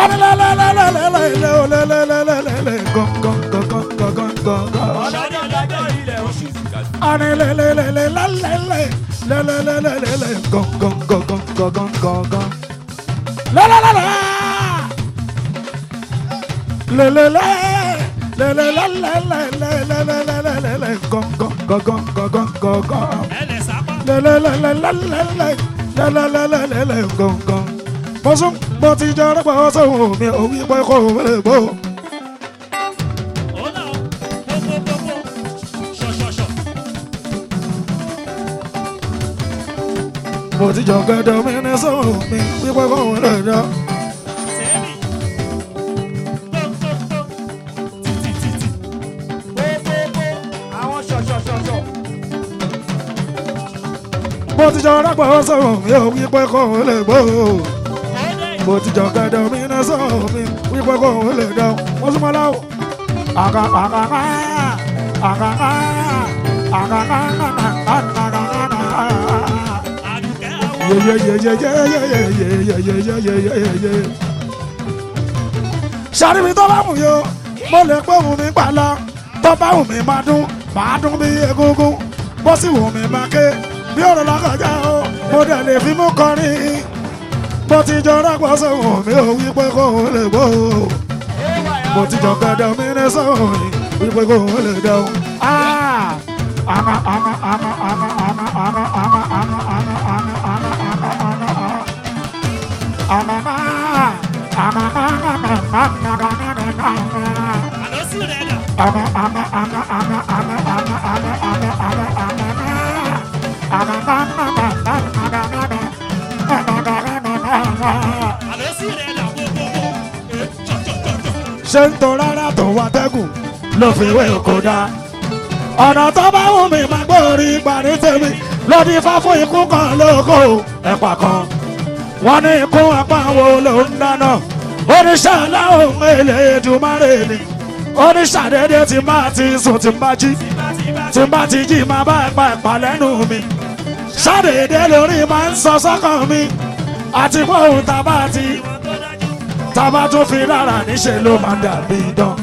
Anilelelelelelelelelelele, gong, gong, gong, gong, gong, gong, gong, gong. ọlọ́dẹ ọlọ́dẹ ilẹ̀ oṣù Anilelelelelelelele, lelelelelele, gong, gong, gong, gong, gong, gong, gong, gong. Lelelele. Lelele. Lelelelelelelelelelele, gong, gong, gong, gong, gong, gong, gong, gong. ẹlẹ̀ sápá lẹ́lẹ́lẹ́lẹ́lẹ́lẹ́ lẹ́lẹ́lẹ́lẹ́lẹ́ gọ̀ngàn. mo sún mo ti jẹ́ ọ̀rẹ́pà ọ̀sẹ̀wọ̀n mi ò wí pé kò wọlé bò. ọ̀nà pópópópó ṣọ̀ṣọ̀ṣọ̀ mo ti jọ gẹ́dọ̀ mi ní sọ̀rọ̀ mi wí pé kò wọlé jọ. sẹ́ẹ̀mì pópópó títítítì pópópó àwọn ṣọ̀ṣọ̀ṣọ̀ṣọ̀ mo ti jọ ọ̀rẹ́pà ọ̀sẹ̀wọ̀n mi ò wí pé kò wọlé bò. ọ̀nà mo ti jọ gẹ́dọ̀ mi ní sọ̀rọ̀ mi wí pé kò wọlé jọ. mo sún mọ́ láwọ̀. àkà àkà àkà àkà àkà àkà àkà. àdùkẹ́ àwọn sàríbi tó bá wù yó mo lè pé wù mí gbà lọ tó bá wù mí máa dún máa dún bí egungun bó sì wù mí máa ké bí ọ̀rọ̀ lọ́kọjá o mo dẹ̀ lè fi mú kọrin mo ti jọ rọ́pò sóhùn mi ò wí pé kò lè gbó mo ti jọ gẹ̀dẹ̀ mi ní sóhùn mi wí pé kò lè dẹ̀hùn. Ama ama ama ama ama ama ama ama ama ama ama ama ama àlọ́ sí rẹ̀ dà àlọ́ sí rẹ̀ dà pópópó ẹ̀ ṣọ̀ṣọ̀ṣọ̀ṣọ̀ ṣé ń tó rárá tó wá tẹ́gùn ló fi wé oko dá. ọ̀nà tó bá wù mí máa gbórí parí tèmi lódì fá fún ikú kan lóko ẹ̀pà kan. wọ́n ní ikú apá wo ló ń dáná oníṣẹ́ aláwọ̀ èlé Èdùmàrè ni oníṣàdédé tí máa ti sùn tí máa jí tí bá ti jí máa bá ẹ̀pà ẹ̀pà lẹ́nu mi ṣàdédé lórí máa ń sọ sọ́kàn mi àti fóun tá a bá ti ìwọ̀n tó dájú tába tó fi rárá níṣẹ́ ló máa dàbí idán.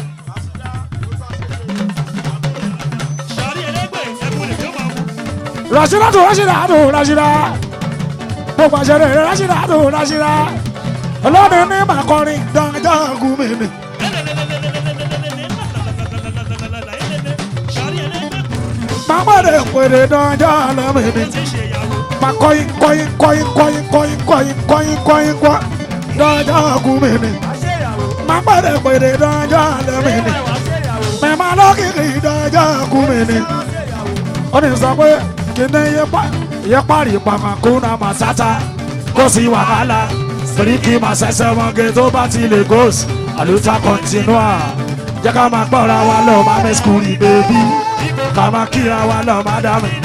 sọ̀rí ẹlẹ́gbẹ̀ ẹ̀kún lè tó máa mú Rashida tó Rashida tó Rashida gbogbo àṣẹrẹ rẹ Rashida tó Rashida ọlọ́run ní màkọrin dájọ́ gúnmi ni. sọ̀rí ẹlẹ́gbẹ̀ Màmọ́dé pèrè dájọ́ lọ́mọ mi. ti ṣe ìyàwó Mà kọ́yìn kọ́yìn kọ́yìn kọ́yìn kọ́yìn kọ́yìn kọ́yìn kọ́yìn kọ́ dájọ́ gúnmi ni. Màmọ́dé pèrè dájọ́ lọ́mọ mi. Mẹ̀má lọ́kìkì dájọ́ gúnmi ni. ó ní sọ pé kíní yẹ parí pàmàkúnà màsáta kó sí wàhálà síríkì màsẹsẹ wọn gé tó bá ti lè gòs àlùtà kọ́ntínúà jẹ́ ká máa gbọ́ra wa lọ máa mẹ́ skúlì bèbí ká máa kíra wa lọ máa dá mi.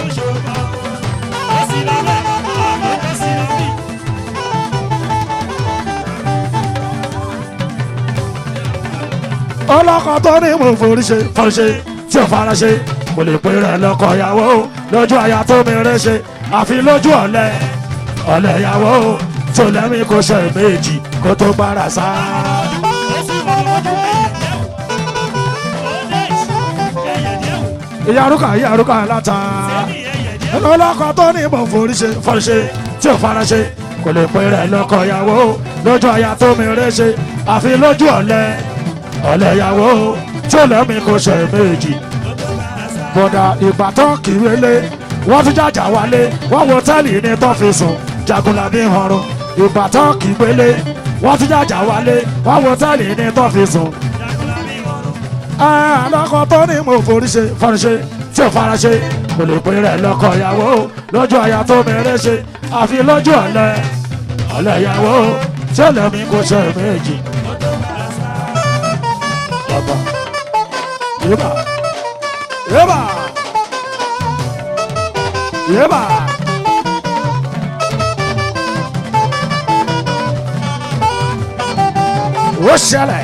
ọlọ́kọ̀ tó ní mo forí ṣe forí ṣe tí ò fara ṣe kò lè pè rẹ̀ lọ́kọ̀ ìyàwó lójú aya tó mèrè ṣe àfi lójú ọ̀lẹ ọ̀lẹ ìyàwó tó lẹ́mí kò ṣe méjì kó tó gbára sá. ìyá arúkà ìyá arúkà láta ọlọ́kọ̀ tó ní mo forí ṣe forí ṣe tí ò fara ṣe kò lè pè rẹ̀ lọ́kọ̀ ìyàwó lójú aya tó mèrè ṣe àfi lójú ọ̀lẹ ọ̀lẹ ìyàwó tó lẹ́mí kò ṣe méjì bọ̀dà ìbátan kìrẹ́lẹ́ wọ́n tún jàjà wálé wọ́n wo tẹ́lì ní tó fi sùn jagunlabi hànrún ìbátan kìgbélé wọ́n tún jàjà wálé wọ́n wo tẹ́lì ní tó fi sùn. àlọ́kọ̀ tó ní mo forí ṣe forí ṣe tí ò fara ṣe kò lè pín rẹ̀ lọ́kọ̀ ìyàwó lójú àyà tó mẹ́rẹ́ ṣe àfi lójú ọ̀lẹ ọ̀lẹ ìyàwó tí ó lẹ́mí kò ṣe méjì. bàbá yébà yébà yébà. ó ṣẹlẹ̀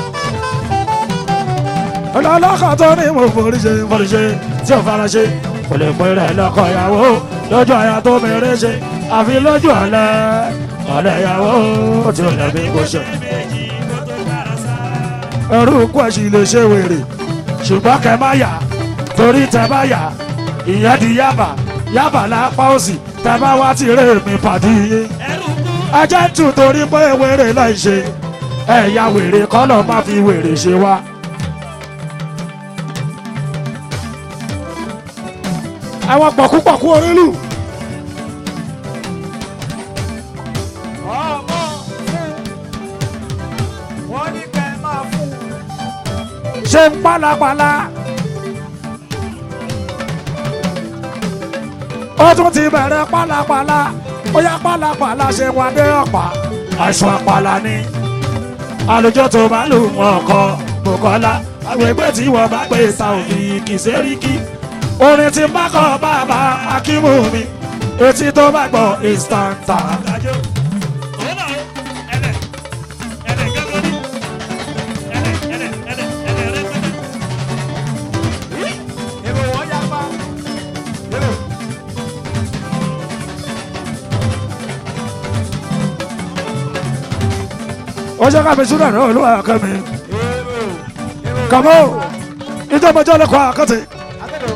ọlọ́lọ́kọ̀ tó ní mo forí ṣe forí ṣe tí ò fara ṣe kò lè pín rẹ̀ lọ́kọ̀ ìyàwó lójú àyà tó mẹ́rẹ́ ṣe àfi lójú ọ̀lẹ ọ̀lẹ́ ìyàwó tí ó lẹ́bí kò ṣe. méjì kó tó bára sá. ẹrú kwẹ̀sì lè ṣe wèrè ṣùgbọ́n kẹ má yà torí tẹ bá yà ìyẹn di yábà yábà lápá òsì tẹ bá wá ti rè mí pàdé yín. ẹrù kú ajá tù torí pé wèrè láì ṣe ẹ̀yà wèrè kọ́lọ̀ má fi wèrè ṣe wá. àwọn pọ̀kúpọ̀kú orílù ọmọ fún wọn ní kẹ máa fún ṣe ń pálapàla. ó tún ti bẹ̀rẹ̀ pálapàla ó yá pálapàla ṣe wọn dé ọ̀pá àìsàn àpàlà ni. àlùjọ tó bá lù wọn kọ bùkọ́lá àgbègbè tí wọ́n bá pè ta òfin kìsẹ́ríkì. orin tí bá kọ bàbá akímù mi etí tó bá gbọ́ ìstàǹtà. àjò. òun náà ẹlẹ ẹlẹ gángan ní ẹlẹ ẹlẹ ẹlẹ ẹlẹ rẹpẹtẹ. èrò wọn yá pa èrò ó ṣe ká fi súnà náà olúwa kẹ́mi. èrò èrò kàmó ìjọba ìjọba lẹ́kọ̀ọ́ àkọ́tì. akẹ́dọ̀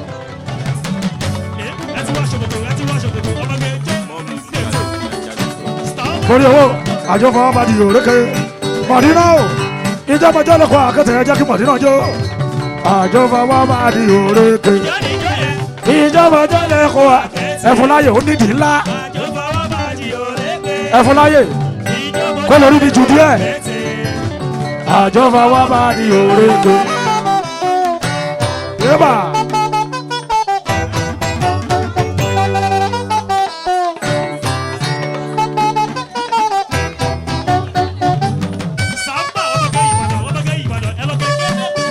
ẹ ti wá ṣòkòtò ẹ ti wá ṣòkòtò ọmọge jẹ ètò stop. torí owó àjọ fọwọ́ bá di òrékè mọ̀dínà o ìjọba ìjọba lẹ́kọ̀ọ́ àkọ́tì ẹ jẹ́ kí mọ̀dínà jó àjọ fọwọ́ bá di òrékè jáde ìjọ yẹn ìjọba ìjọba lẹ́kọ̀ọ́ ẹ̀fún láyè ó nídìí ńlá àjò fọwọ́ bá di òrékè. ẹ̀fún láyè ìjọba kó lórí di jù díẹ̀ létí. àjọ fọwọ́ bá di òrékè. yébà sábà ọmọge ìbàdàn ọmọge ìbàdàn ẹ lọ kékeré.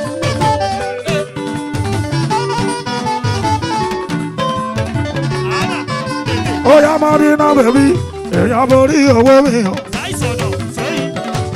àná tètè ó yá mọ̀dínà bèbí èèyàn borí owó mi hàn. láìsọ̀nà sẹ́yìn.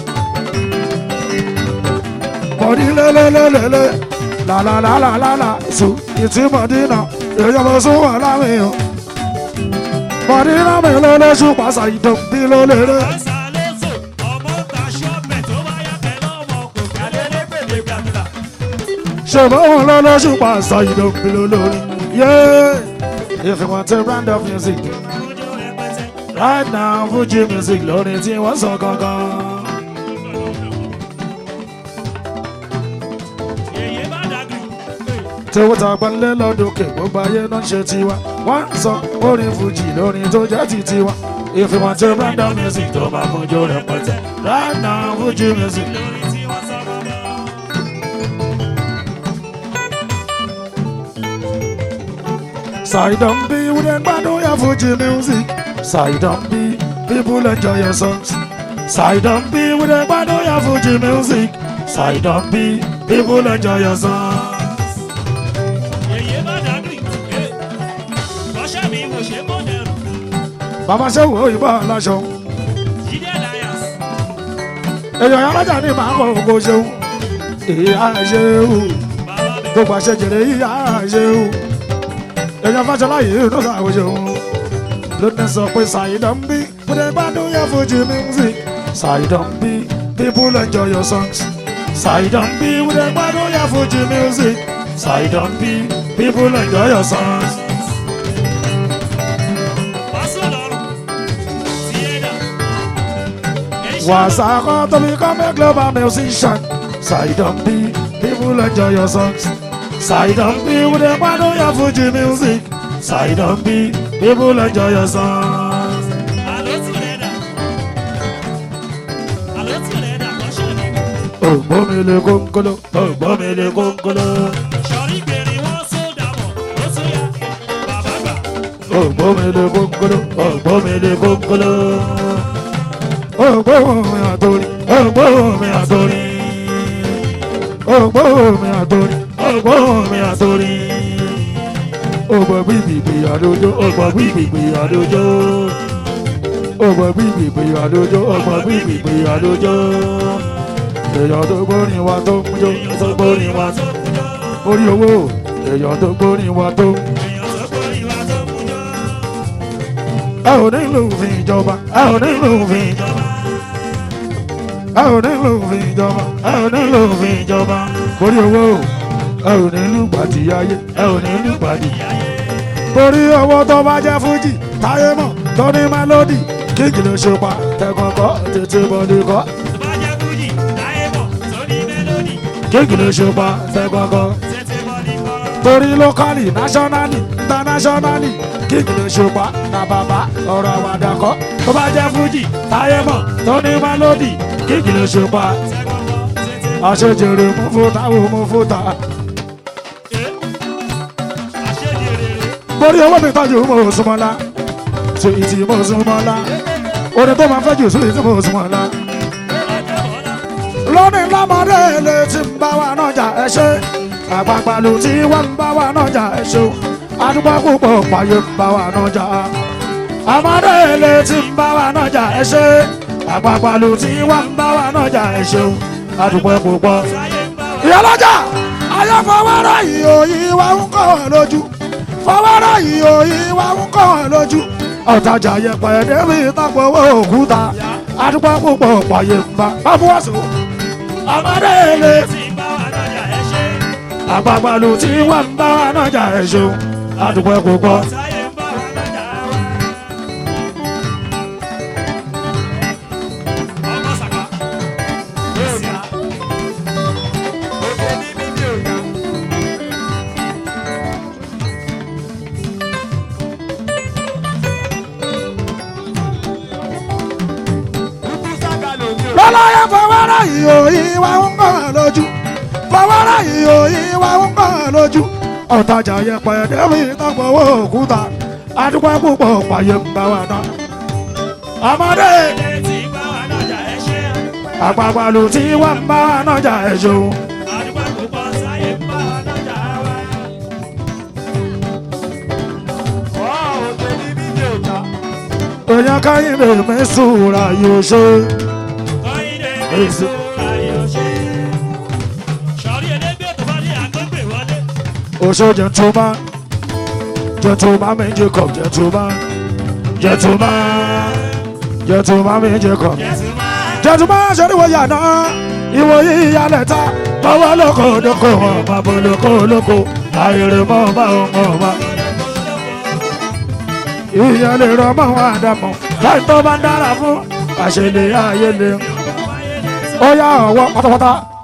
mọ̀dí lélẹ́lẹ́lẹ́lẹ́ làlàlàlàlà sùn ìtì mọ̀dínà èèyàn bó sún wà láwìn o. mọ̀dínà mi ló lóṣù pàṣà ìdòǹbí ló lérè. Àṣà lóṣù ọmọ ta ṣọ́ọ̀bẹ̀ tó bá yá pẹ̀lú ọmọ kò kálé lépèlé gbàgbà. ṣùgbọ́n òun ló lóṣù pàṣà ìdòǹbí ló lórí. yéé if you want a brand of music Ojú rẹpẹtẹ. right now fuji music lórí tí wọ́n sọ gangan. Èyí bá dàgbì. tí wọ́n ta gbanlé lọ́dọ̀kè gbogbo ayé náà ń ṣe tiwa wọ́n ń sọ orin fuji lórin tó jẹ́ ti tiwa. if you want a brand of music tó máa fojú rẹpẹtẹ right now fuji music. Lórí tí wọ́n sọ gbọ́ngàn. Side on B with a gbádùn ya Fuji music. Side on B, people enjoy your songs. Side on B with a gbádùn ya Fuji music. Side on B, people enjoy your songs. Èyí bá dàgbì. Bọ́ṣẹ́ mi wò ṣe mọ́dẹ̀rù. Bàbá ṣe wo ìbá aláṣọ. Jíde Lions. Èèyàn alájà ní màá kọ̀ ògo ṣeun. Ìyá ṣeun. Bàbá mi. Gbogbo àṣẹ jèrè ìyá ṣeun. Èèyàn fàṣọlá yìí ló ṣàwọ̀ ṣeun. Lónìí sọ pé Side on B with a gbádùn ya Fuji music. Side on B, people enjoy your songs. Side on B with a gbádùn ya Fuji music. Side on B, people enjoy your songs. Pásọ̀ lọ́rùn. Tiẹ̀dà. Wasako to become a global musician. Side on B, people enjoy your songs. Side on B with a gbádùn ya Fuji music. Side on B, people enjoy your songs. Àló tìrẹ̀ dà. Àló tìrẹ̀ dà kọ́ṣọ́ ni. Ògbómìnira kónkóló, ògbómìnira kónkóló. Sọ̀rí gbèrè wọ́n sódà mọ̀. Ó tún yá. Bàbá gbà. Ògbómìnira kónkóló, ògbómìnira kónkóló. Ògbómi àtòrí, ògbómi àtòrí. Ògbómi àtòrí, ògbómi àtòrí. Ògbó bíbìbì àdójó, ògbó bíbìbì àdójó. Ògbó bíbìbì àdójó, ògbó bíbìbì àdójó. Èèyàn tó gbórin wa tó ń jó, tó gbórin wa tó ń jó. Orí owó, èèyàn tó gbórin wa tó ń jó. Èèyàn tó kórìí wa tó mú jọ. ẹ ò nílò òfin ìjọba ẹ ò nílò òfin ìjọba ẹ ò nílò òfin ìjọba ẹ ò nílò òfin ìjọba torí owó ẹ ò nílò gbàdí ayé ẹ ò nílò gbàdí torí owó tó bá jẹ́ fújì táyé mọ̀ tó ní mélòdì kíkì ló ṣe pa tẹ̀kọ̀kọ́ tètè bọ̀dé kọ́ tó bá jẹ́ fújì láyé bọ̀ sórí mélòdì kíkì ló ṣe pa tẹ̀kọ̀kọ́ tètè bọ́ ní kọ́. torí lókàlì náṣọ́nálì ìntánáṣọ́nálì kíkì ló ṣe pa na bàbá ọ̀rọ̀ àwàdà kọ́ tó bá jẹ́ fújì táyé mọ̀ tó ní mélòdì kíkì ló ṣe pa tẹ́kọ̀kọ́ tètè àṣejèrè mú fúta wò mú fúta ẹ́ àṣejèrè borí owó mi tọ́jú mọ̀ òsùnmọ́lá tó ìtì mọ̀ òsùnmọ́lá orin tó máa fẹ́ jù sí ìtì mọ̀ òsùnmọ́lá ọjọ́ bọ́lá lónìí lọ́mọdé ilé tí ń bá wa nájà ẹ ṣe àgbààgbà ló tí wọ́n ń bá wa nájà ẹ ṣe o àdúgbò púpọ̀ pààyè ń bá wa nájà ọmọdé ilé tí ń bá wa nájà ẹ ṣe àgbààgbà ló tí wọ́n ń bá wa nájà ẹ ṣe o àdúgbò púpọ̀. sáyé ń bá wa. ìyálọ́jà ayé fọwọ́rọ́ yìí òyìn wa ń kọ́ ẹ lójú fọwọ́rọ́ yìí òyìn wa ń kọ́ ẹ lójú ọ̀tajà yẹpẹ̀ débi ìtàpọ̀ owó òkúta àdúgbò púpọ̀ pààyè ń bá bá fún wàásù ọmọdé ilé tí ń bá wa lọ́jà ẹ ṣe àgbàgbàlù tí wọ́n ń bá wa nájà ẹ̀ṣọ́ àdúgbò púpọ̀. sáyé ń bá wa lọ́jà wa. ọmọ sàkà Yorùbá. Òkè ní mímí òyà. Kúkú sága lòdì o. lọ́láyé fọwọ́rọ́ yìí òyìn wa ń kọ́ ẹ lójú fọwọ́rọ́ yìí òyìn wa ń kọ́ ẹ lójú ọ̀tajà yẹpẹ̀ débi ìtàpọ̀ owó òkúta àdúgbò púpọ̀ pààyè ń bá wa náà. ọmọdé ilé tí ń bá wa lọ́jà ẹ ṣe àgbàgbàlù tí wọ́n ń bá wa nájà ẹ̀ṣọ́ àdúgbò púpọ̀ sáyé ń bá wa lọ́jà wa. Ọ̀ òkè ní mímí òyà. èèyàn káyìn lè mí sùúrà yóò ṣe. kọ́yìnde Èso. èso ayò ṣe. sọ̀rí elégbé tó bá ní àgbẹ̀gbẹ̀ wọlé. Oṣó gentleman, gentleman mi Jacob gentleman, gentleman, gentleman mi Jacob. Jésù máa Gentleman ṣe ni wọ́n yàná, ìwòye ìyálẹ̀ ta, bọ́wọ́ lóko lóko wọn, bàbá lóko lóko, àìrè mọ́ bá ọmọ wa. Ìyálẹ̀ rọ mọ́ wọn àdàmọ̀, láì tó bá ń dára fún, àṣẹlẹ̀ ayé lè. Ó yá ọwọ́ pátápátá,